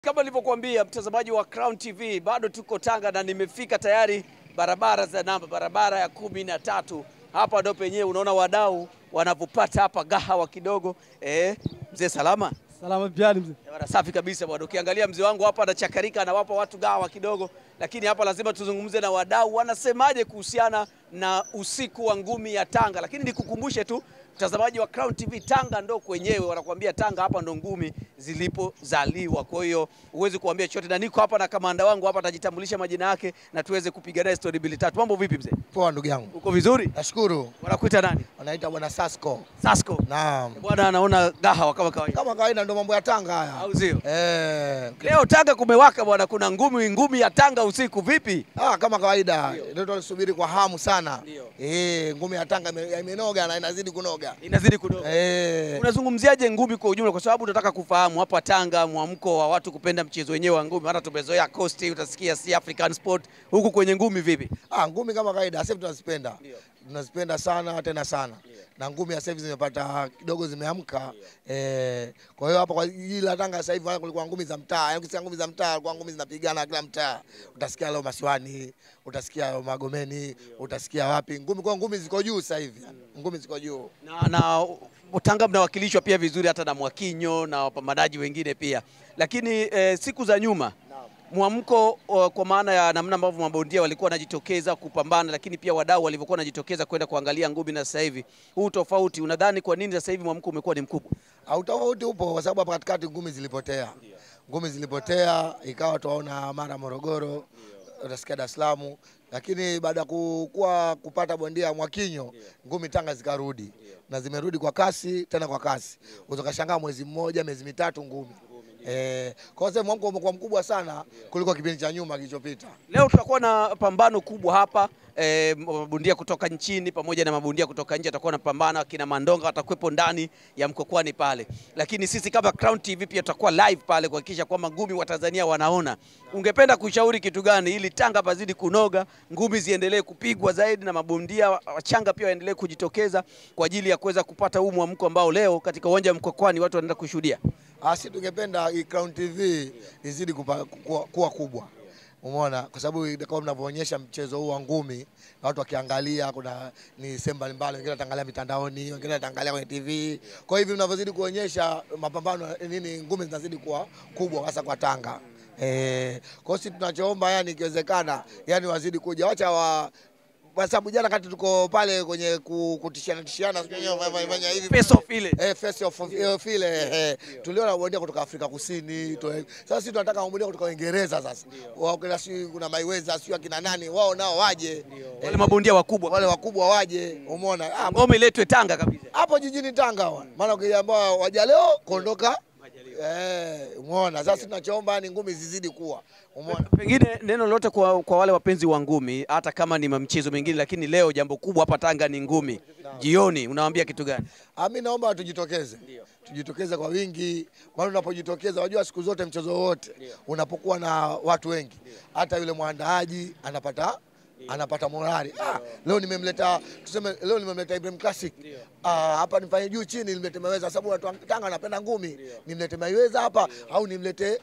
Kama nilivyokuambia mtazamaji wa Crown TV, bado tuko Tanga na nimefika tayari barabara za namba, barabara ya kumi na tatu. Hapa ndo penyewe unaona wadau wanavyopata hapa gahawa kidogo. Eh, mzee salama? Salama piani mzee. Bwana safi kabisa bwana. Ukiangalia mzee wangu hapa anachakarika, anawapa watu gahawa kidogo, lakini hapa lazima tuzungumze na wadau wanasemaje kuhusiana na usiku wa ngumi ya Tanga. Lakini nikukumbushe tu mtazamaji wa Crown TV, Tanga ndo kwenyewe, wanakuambia Tanga hapa ndo ngumi zilipozaliwa. Kwa hiyo huwezi kuambia chochote, na niko hapa na kamanda wangu hapa, atajitambulisha majina yake na tuweze kupiga naye story mbili tatu. Mambo vipi mzee? Poa ndugu yangu, Uko vizuri? nashukuru. Wanakuita nani? Wanaita bwana Sasko. Sasko. Naam, Bwana anaona gahawa kama kawaida, kama kawaida ndo mambo ya Tanga haya. au sio? Eh, Leo Tanga kumewaka bwana, kuna ngumi ngumi ya Tanga usiku. Vipi? ah, kama kawaida ndio tunasubiri kwa hamu sana. Ndio. Eh, ngumi ya Tanga ime- imenoga na inazidi kunoga. Inazidi kudogo. Eh, Unazungumziaje ngumi kwa ujumla, kwa sababu tunataka kufahamu hapa Tanga mwamko wa watu kupenda mchezo wenyewe wa ngumi. Hata tumezoea Coast, utasikia si African sport, huku kwenye ngumi vipi? ah, ngumi kama kawaida sasa hivi tunazipenda. Ndio. Tunazipenda sana tena sana. Na ngumi ya sasa hivi zimepata kidogo zimeamka. Eh, kwa hiyo hapa kwa jiji la Tanga sasa hivi wala kulikuwa ngumi za mtaa. Yaani ukisikia ngumi za mtaa, kulikuwa ngumi zinapigana kila mtaa. Utasikia leo Masiwani, utasikia Magomeni, utasikia wapi. Ngumi kwa ngumi ziko juu sasa hivi. Ngumi ziko juu. Na, na Tanga mnawakilishwa pia vizuri hata na Mwakinyo na wapambanaji wengine pia, lakini eh, siku za nyuma mwamko o, kwa maana ya namna ambavyo mabondia walikuwa wanajitokeza kupambana, lakini pia wadau walivyokuwa wanajitokeza kwenda kuangalia ngumi, na sasa hivi huu tofauti, unadhani kwa nini sasa hivi mwamko umekuwa ni mkubwa? Au tofauti upo kwa sababu hapa katikati ngumi zilipotea. Ngumi zilipotea ikawa tuwaona mara Morogoro, utasikia Dar es Salaam, lakini baada ya kuwa kupata bondia Mwakinyo, ngumi Tanga zikarudi na zimerudi kwa kasi, tena kwa kasi. Ukashangaa mwezi mmoja, miezi mitatu ngumi. Eh, kwa sababu mwamko umekuwa mkubwa sana kuliko kipindi cha nyuma kilichopita. Leo tutakuwa na pambano kubwa hapa e, mabondia kutoka nchini pamoja na mabondia kutoka nje atakuwa napambana, akina Mandonga watakuwepo ndani ya mkokwani pale, lakini sisi kama Crown TV pia tutakuwa live pale kuhakikisha kwamba ngumi wa Tanzania wanaona. Ungependa kushauri kitu gani ili Tanga pazidi kunoga, ngumi ziendelee kupigwa zaidi na mabondia wachanga pia waendelee kujitokeza kwa ajili ya kuweza kupata huu mwamko ambao leo katika uwanja wa mkokwani watu wanaenda kushuhudia? Asi tungependa hii Crown TV izidi kupa, kuwa, kuwa kubwa. Umeona, kwa sababu kama mnavyoonyesha mchezo huu wa ngumi na watu wakiangalia, kuna ni sehemu mbalimbali, wengine wataangalia mitandaoni, wengine wataangalia kwenye TV. Kwa hivyo mnavyozidi kuonyesha mapambano nini, ngumi zinazidi kuwa kubwa, hasa kwa Tanga. Eh, kwa hiyo sisi tunachoomba yani, ikiwezekana yani wazidi kuja, wacha wa kwa sababu jana kati tuko pale kwenye ku- kutishiana tishiana, sijui wenyewe wamefanya hivi Face off ile. Eh, face off of ile eh, tuliona bondia kutoka Afrika Kusini tu, sasa sisi tunataka bondia kutoka Uingereza sasa. Wao kila si kuna Mayweather sio akina nani, wao nao waje. Wale mabondia wakubwa Wale wakubwa waje, umeona? Ah, ngome iletwe Tanga kabisa. hapo jijini Tanga wa. Maana ukiambia waja leo kuondoka eh, umeona? Sasa sisi tunachoomba ni ngumi zizidi kuwa. Umeona? Pengine neno lolote kwa, kwa wale wapenzi wa ngumi, hata kama ni mchezo mingine, lakini leo jambo kubwa hapa Tanga ni ngumi. Jioni unawaambia kitu gani? Ah, mimi naomba tujitokeze, tujitokeze kwa wingi, maana unapojitokeza, wajua siku zote mchezo wote unapokuwa na watu wengi, hata yule mwandaaji anapata anapata morali. Ah, leo nimemleta tuseme, leo nimemleta Ibrahim Classic ah, hapa nifanye juu chini, nimlete Mayweather sababu watu wa Tanga wanapenda ngumi, nimlete Mayweather hapa au nimlete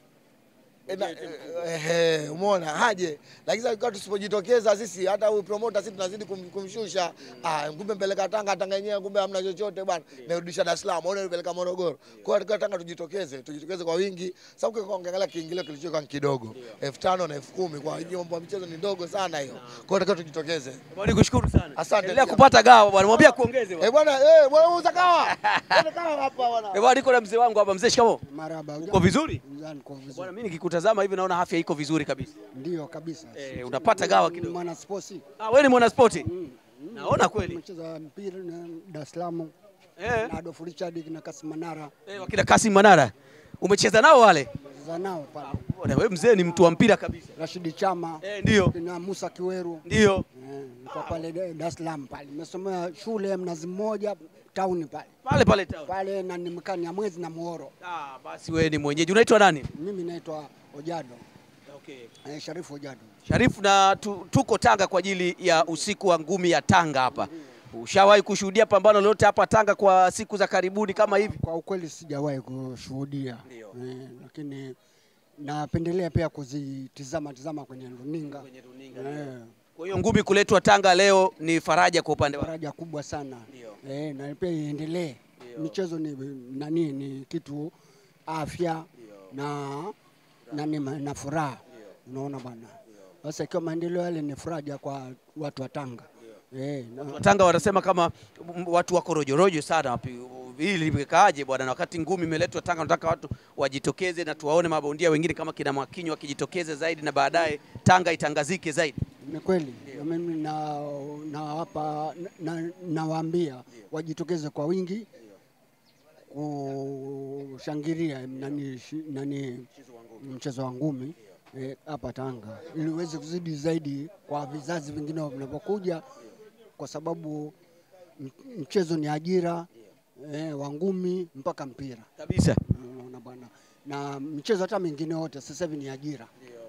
Eh, na- eh, eh, umeona haje, lakini sasa kwa tusipojitokeza sisi, hata huyu promoter sisi tunazidi kum, kumshusha. Ah, kumbe mpeleka Tanga, Tanga yenyewe kumbe hamna chochote bwana, narudisha Dar es Salaam, au nipeleka Morogoro. Kwa hiyo Tanga tujitokeze, tujitokeze kwa wingi, sababu kwa ukiangalia kiingilio kilichokuwa ni kidogo elfu tano na elfu kumi kwa hiyo mambo ya michezo ni ndogo sana hiyo. Kwa hiyo tunataka tujitokeze. Bwana nikushukuru sana. Asante Endelea pia. kupata gawa bwana, mwambie kuongeze bwana. Eh bwana, eh bwana uza kawa. Bwana kawa hapa bwana. Eh bwana, niko na mzee wangu hapa. Mzee, shikamoo. Maraba. Uko vizuri? Niko vizuri. Bwana, mimi nikikutazama hivi naona afya iko vizuri kabisa. Ndio kabisa. Eh, unapata gawa kidogo. Mwana sports. Ah, wewe ni mwana spoti? Naona kweli. Nimecheza mpira na Dar es Salaam Eh, na Adolf Richard na Kasim Manara. eh, wakina Kasim Manara. Umecheza nao wale? Za nao pale. Bwana, wewe mzee ni mtu wa mpira kabisa. Rashidi Chama Eh, ndio. na Musa Kiweru. Ndio. Eh, niko pale Dar es Salaam pale. Nimesomea shule ya Mnazi Mmoja town pale. Pale pale town. Pale na nimekaa Nyamwezi na Muhoro. Ah, basi wewe ni mwenyeji. Unaitwa nani? Mimi naitwa Ojado. Okay. Eh, Sharifu Ojado. Sharifu na tu, tuko Tanga kwa ajili ya usiku wa ngumi ya Tanga hapa. Ushawahi kushuhudia pambano lolote hapa Tanga kwa siku za karibuni kama hivi? Kwa ukweli sijawahi kushuhudia Ndio. eh, lakini napendelea pia kuzitizama tizama kwenye runinga Eh, Kwa hiyo ngumi kuletwa Tanga leo ni faraja kwa upande wako. faraja kubwa sana Ndio. eh, na pia iendelee. Michezo ni nani, ni kitu afya na nani, ma- na furaha, unaona bwana. Sasa ikiwa maendeleo yale ni faraja kwa watu wa Tanga eh, na- Watanga wanasema kama m- watu wako rojorojo sana wapi hili limekaaje bwana, na wakati ngumi imeletwa Tanga, nataka watu wajitokeze na tuwaone mabondia wengine kama kina Mwakinyo wakijitokeze zaidi, na baadaye Tanga itangazike zaidi. Ni kweli Na mimi na nawapa na, nawaambia wajitokeze kwa wingi kushangilia nani, shi- nani mchezo wa ngumi eh, hapa Tanga ili uweze kuzidi zaidi kwa vizazi vingine vinavyokuja, kwa sababu m- mchezo ni ajira eh, wa ngumi mpaka mpira, Kabisa. unaona bwana, na michezo hata mingine yote sasa hivi ni ajira.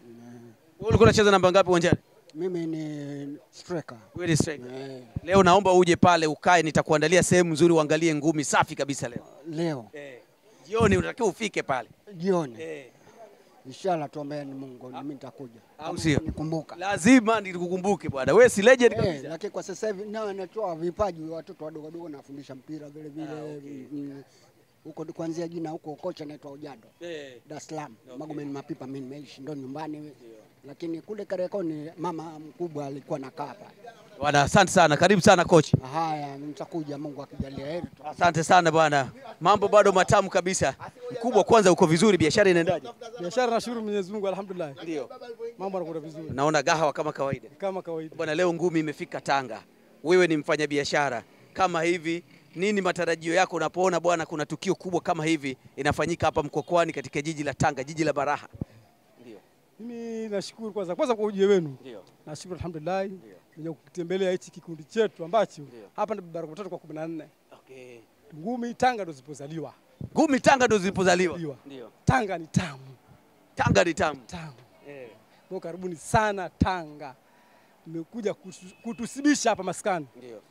Wewe ulikuwa unacheza namba ngapi uwanjani? Mimi ni striker Wewe ni striker. eh, Leo naomba uje pale ukae, nitakuandalia sehemu nzuri uangalie ngumi safi kabisa leo. leo Eh. Jioni unatakiwa ufike pale. jioni Eh. inshallah, tuombeeni Mungu, mimi nitakuja Au Kama sio? nikumbuka. Lazima nikukumbuke bwana. Wewe si legend Eh, kabisa. lakini kwa sasa hivi nao natoa vipaji watoto wadogo wadogo, nafundisha mpira vile vile mm, huko kuanzia jina huko, kocha anaitwa Ujado Eh. Dar es Salaam Magomeni Mapipa, mimi nimeishi ndo nyumbani, lakini kule Kariakoni mama mkubwa alikuwa nakaa pale. Bwana, asante sana. Karibu sana coach. Haya, nitakuja Mungu akijalia heri. tu. Asante sana bwana, mambo bado matamu kabisa. Mkubwa, kwanza uko vizuri, biashara inaendaje? Biashara nashukuru Mwenyezi Mungu, alhamdulillah, Ndio, mambo yanakwenda vizuri naona gahawa kama kawaida kama kawaida. bwana. Leo ngumi imefika Tanga, wewe ni mfanyabiashara kama hivi, nini matarajio yako unapoona bwana kuna tukio kubwa kama hivi inafanyika hapa Mkokwani katika jiji la Tanga, jiji la baraha? Ndio, Mimi nashukuru kwanza kwanza kwa ujio wenu, ndio, nashukuru alhamdulillah, nija kutembelea hichi kikundi chetu ambacho Ndio. hapa ni baraka tatu kwa kumi na nne okay. ngumi Tanga ndo zilipozaliwa. Ngumi Tanga ndo zilipozaliwa. Zaliwa. Ndio, Tanga ni tamu Tanga ni tamu. tamu, Eh. kwa karibuni sana Tanga, mmekuja kutu- kutusibisha hapa maskani, Ndio.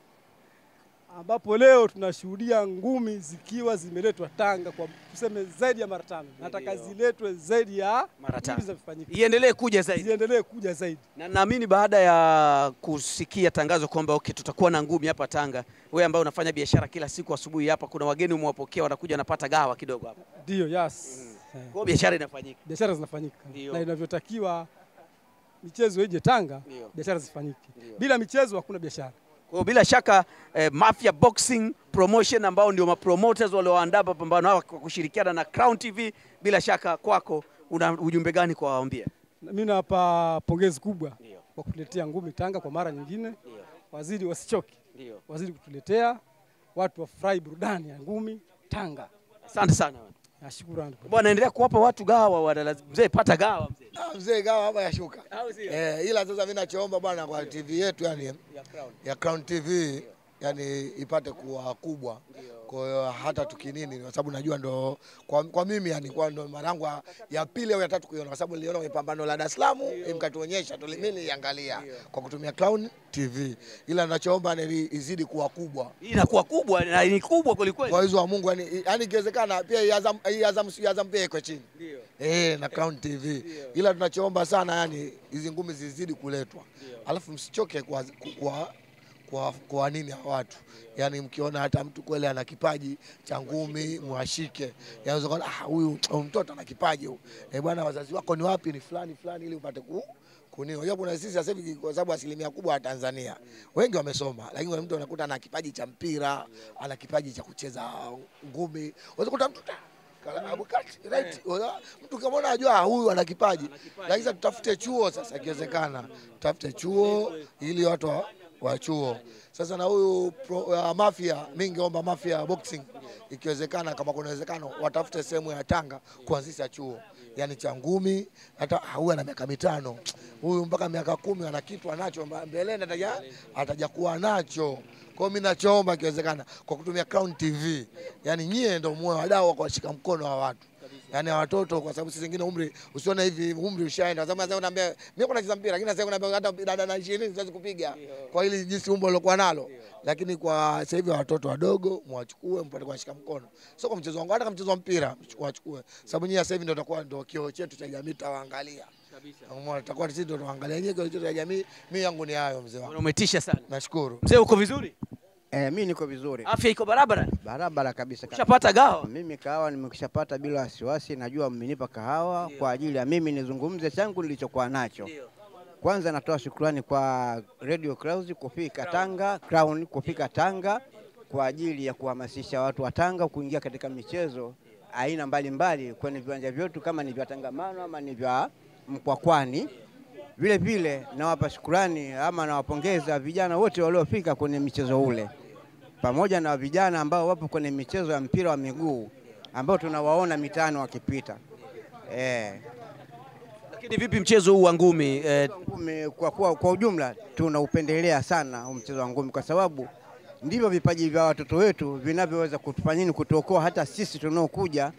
ambapo leo tunashuhudia ngumi zikiwa zimeletwa Tanga kwa tuseme zaidi ya mara tano. Nataka Ndio. ziletwe zaidi ya Mara tano. hivi zinavyofanyika, Iendelee kuja zaidi. ziendelee kuja zaidi. Na naamini baada ya kusikia tangazo kwamba okay, tutakuwa na ngumi hapa Tanga, wewe ambaye unafanya biashara kila siku asubuhi hapa, kuna wageni umewapokea, wanakuja wanapata gawa kidogo hapa, Ndio, yes. Eh. kwa hiyo biashara inafanyika. biashara zinafanyika Ndio. na inavyotakiwa michezo ije Tanga, Ndio. biashara zifanyike. Ndio. Bila michezo hakuna biashara. Kwa hiyo bila shaka eh, Mafia Boxing Promotion ambao ndio mapromoters walioandaa mapambano haya kwa kushirikiana na Crown TV, bila shaka kwako una ujumbe gani kwa waambia? Na Mimi nawapa pongezi kubwa Ndio. kwa kutuletea ngumi Tanga kwa mara nyingine. Ndio. Wazidi wasichoke, Ndio. wazidi kutuletea watu wafurahi burudani ya ngumi Tanga. Asante sana Nashukuru. bwana, endelea kuwapa watu gawa wana mzee, pata gawa mzee. Ah, mzee gawa hapa yashuka. Au sio? Eh, ila sasa mimi nachoomba bwana kwa TV yetu yani Ya Crown. ya Crown TV yani ipate kuwa kubwa. Kwa hiyo hata tukinini, kwa sababu najua ndo kwa, kwa mimi yani kwa ndo mara yangu ya- ya pili au ya tatu kuiona, kwa sababu niliona kwenye pambano la Dar es Salaam mkatuonyesha, tuli- mimi niliangalia kwa kutumia Crown TV, ila nachoomba ni izidi kuwa kubwa Hii inakuwa kubwa na ni kubwa kweli kweli. kwa hizo wa Mungu yani, yani ikiwezekana pia hii Azam, hii Azam, hii Azam pia iko chini Ndio. eh, na Crown TV, ila tunachoomba sana yani hizi ngumi zizidi kuletwa, alafu msichoke kwa, kwa, kwa, kwa nini hawa watu yani, mkiona hata mtu kweli ana kipaji cha ngumi mwashike, yanaweza kuona ah, huyu huyu mtoto ana kipaji huyu. eh, bwana, wazazi wako ni wapi? Ni fulani fulani, ili upate ku kunio. Unajua kuna sisi sasa hivi kwa sababu asilimia kubwa wa Tanzania wengi wamesoma, lakini kuna mtu anakuta ana kipaji cha mpira, ana kipaji cha kucheza ngumi. Unaweza kukuta mtu ta- kala- Abu Kati, right? Oya, Mtu kama unajua huyu ana kipaji, lakini sasa tutafute chuo sasa, ikiwezekana tutafute chuo ili watu wa, wa chuo sasa. Na huyu pro- uh, Mafia, mimi ningeomba Mafia Boxing ikiwezekana, kama kuna uwezekano watafute sehemu ya Tanga kuanzisha chuo yani cha ngumi. Hata ah, huyu ana miaka mitano, huyu mpaka miaka kumi ana kitu anacho, mba- mbeleni ataja ataja kuwa nacho. Kwa hiyo mimi nachoomba ikiwezekana, kwa kutumia Crown TV, yani nyie ndio muwe wadau wa kuwashika mkono wa watu yani watoto, kwa sababu sisi wengine umri usione hivi umri ushaenda, kwa sababu sasa unaambia mimi niko nacheza mpira, lakini sasa unaambia hata dada na 20 siwezi kupiga kwa hili jinsi umbo lilokuwa nalo, lakini kwa sasa hivi watoto wadogo mwachukue mpate kuwashika mkono, sio kwa mchezo wangu, hata kama mchezo wa mpira wachukue, sababu nyinyi sasa hivi ndio itakuwa ndio kioo chetu cha jamii, tawaangalia Umeona, tutakuwa sisi ndio tuangalia nyinyi kioo chetu cha jamii. Mimi yangu ni hayo, mzee wangu, Umetisha sana nashukuru. mzee, uko vizuri? Eh, mi niko vizuri Afya iko barabara? barabara kabisa. Ushapata gawa? Mimi kahawa nimekishapata bila wasiwasi, najua mmenipa kahawa kwa ajili ya mimi nizungumze changu nilichokuwa nacho. Kwanza natoa shukrani kwa Radio Clouds kufika Tanga, Crown kufika Tanga kwa ajili ya kuhamasisha watu wa Tanga kuingia katika michezo aina mbalimbali kwenye viwanja vyetu kama ni vya Tangamano ama ni vya Mkwakwani. Vile vile nawapa shukrani ama nawapongeza vijana wote waliofika kwenye michezo ule pamoja na vijana ambao wapo kwenye michezo ya mpira wa miguu ambao tunawaona mitaani wakipita. Eh, Lakini vipi mchezo huu wa ngumi eh, ngumi kwa, kwa, kwa ujumla tunaupendelea sana huu mchezo wa ngumi kwa sababu ndivyo vipaji vya watoto wetu vinavyoweza kutufanya nini, kutuokoa hata sisi tunaokuja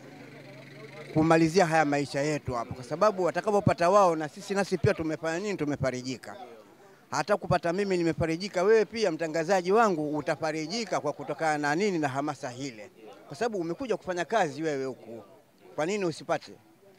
kumalizia haya maisha yetu hapa, kwa sababu watakapopata wao na sisi nasi pia tumefanya nini, tumefarijika. Hata kupata mimi nimefarijika, wewe pia mtangazaji wangu utafarijika kwa kutokana na nini, na hamasa hile, kwa sababu umekuja kufanya kazi wewe huku, kwa nini usipate?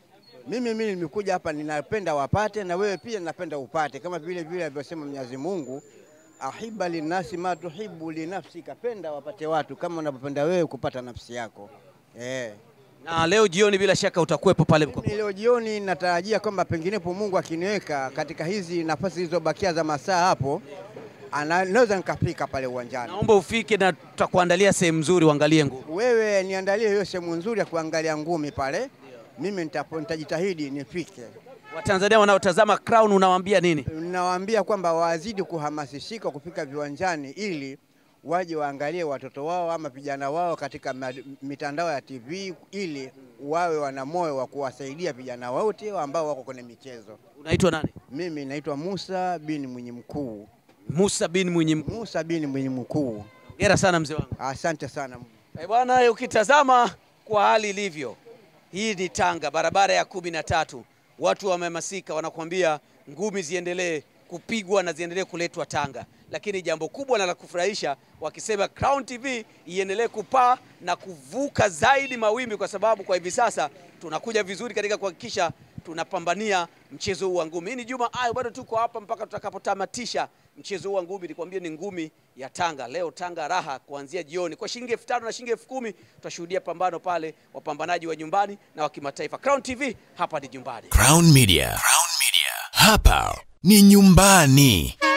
Mimi mimi nimekuja hapa, ninapenda wapate na wewe pia ninapenda upate, kama vile vile alivyosema Mwenyezi Mungu, ahiba linasi ma tuhibu linafsika, penda wapate watu kama unavyopenda wewe kupata nafsi yako eh. na leo jioni bila shaka utakuwepo pale Mimi leo jioni natarajia kwamba penginepo Mungu akiniweka katika hizi nafasi zilizobakia za masaa hapo, ana- naweza nikafika pale uwanjani. Naomba ufike na tutakuandalia sehemu nzuri uangalie ngumi. Wewe niandalie hiyo sehemu nzuri ya kuangalia ngumi pale, mimi nitapo- nitajitahidi nifike. Watanzania wanaotazama Crown unawaambia nini? Nawaambia kwamba wazidi kuhamasishika kufika viwanjani ili waje waangalie watoto wao ama vijana wao katika ma- mitandao ya TV ili wawe wana moyo wa kuwasaidia vijana wote ambao wako kwenye michezo. Unaitwa nani? Mimi naitwa Musa bin Mwinyi Mkuu. Musa bin Mwinyi Mkuu. Musa bin Mwinyi Mkuu. Hongera sana mzee wangu. Asante sana. Eh, bwana, ukitazama kwa hali ilivyo, hii ni Tanga, barabara ya kumi na tatu. Watu wamehamasika, wanakuambia ngumi ziendelee kupigwa na ziendelee kuletwa Tanga, lakini jambo kubwa na la kufurahisha wakisema Crown TV iendelee kupaa na kuvuka zaidi mawimbi, kwa sababu kwa hivi sasa tunakuja vizuri katika kuhakikisha tunapambania mchezo huu wa ngumi. Hii ni Juma Ayo, bado tuko hapa mpaka tutakapotamatisha mchezo huu wa ngumi. Nikwambie ni ngumi ya Tanga leo, Tanga raha kuanzia jioni kwa shilingi elfu tano na shilingi elfu kumi tutashuhudia pambano pale, wapambanaji wa nyumbani na wa kimataifa. Crown TV hapa ni nyumbani. Crown Media. Crown Media. Hapa ni nyumbani.